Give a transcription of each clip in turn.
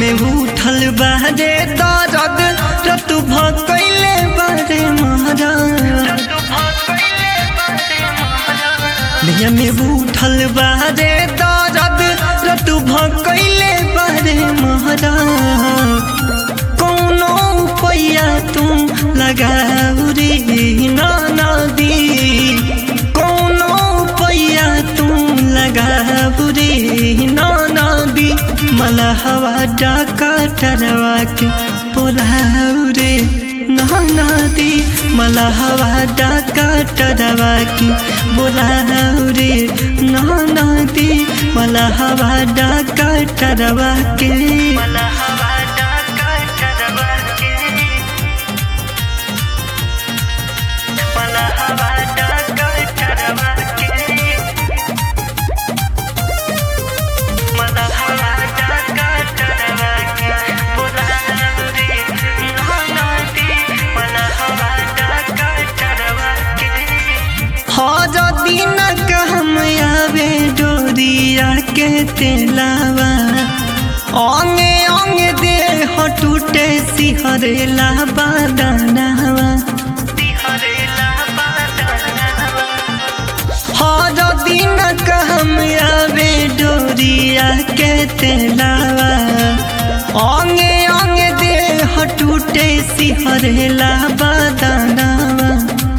में उठल बारे दर्द रत भकैले बारे महाराज नैया में उठल बारे दर्द रत भकैले बारे महाराज कौनो पैया तुम लगाऊ रे नाना दी कौनो पैया तुम लगाऊ रे नाना दी मला हवा डाका टरवा के बोलाऊ रे नाना दी मला हवा डाका टरवा के बोलाऊ रे नाना दी मला हवा डाका टरवा के मला हवा डाका टरवा के मला हवा डाका टरवा के मला हवा डाका टरवा के बोलाऊ रे नाना दी मला हवा डाका टरवा के हर दिन कहम आवे डोरिया के तेलावा अंगे अंगे देह टूटे सिहरेला बादनावा हर दिन कहम आवे डोरिया के तेलावा अंगे अंगे देह टूटे सिहरेला बादनावा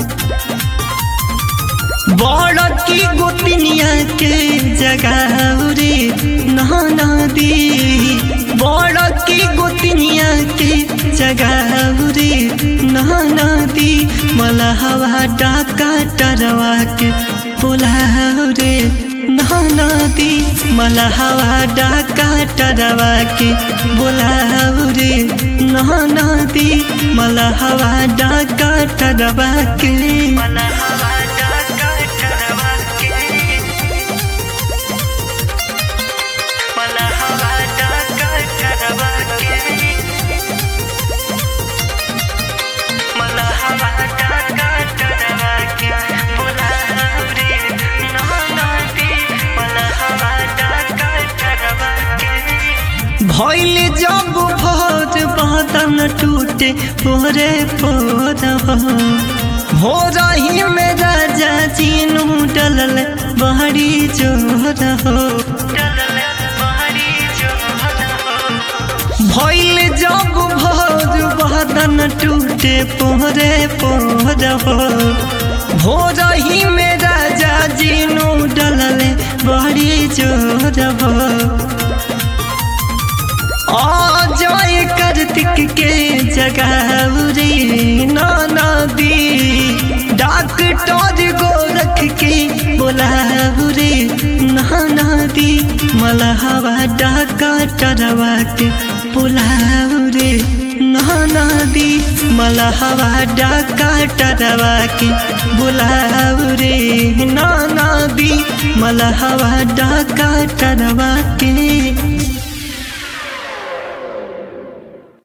बड़ की गोतनिया के जगह रे नहाना दी बड़ की गोतनिया के जगह रे नहाना दी मला हवा डाका टरवा के बोलाओ रे नहाना दी मला हवा डाका टरवा के बोलाओ रे नहाना दी मला हवा डाका टरवा के मला हवा डाका टरवा के मला हवा डाका टरवा के मला हवा डाका टरवा के बोलाओ रे नहाना दी मला हवा डाका टरवा के भइल जब भोज बदन टूटे पोरे पोर भोर ही में राजा चीनू डलल बहरी जोर हो भइल जब भोज बदन टूटे पोरे पोर हो भोर ही में राजा जीनू डलल बहरी जोर हो जय कार्तिक के जगावरी नाना दी डॉक्टर गोरख के बोलावरी नाना दी मला हवा डाका टरवा के बोलावरी नाना दी मला हवा डाका टरवा के बोलावरी नाना दी मला हवा डाका टरवा के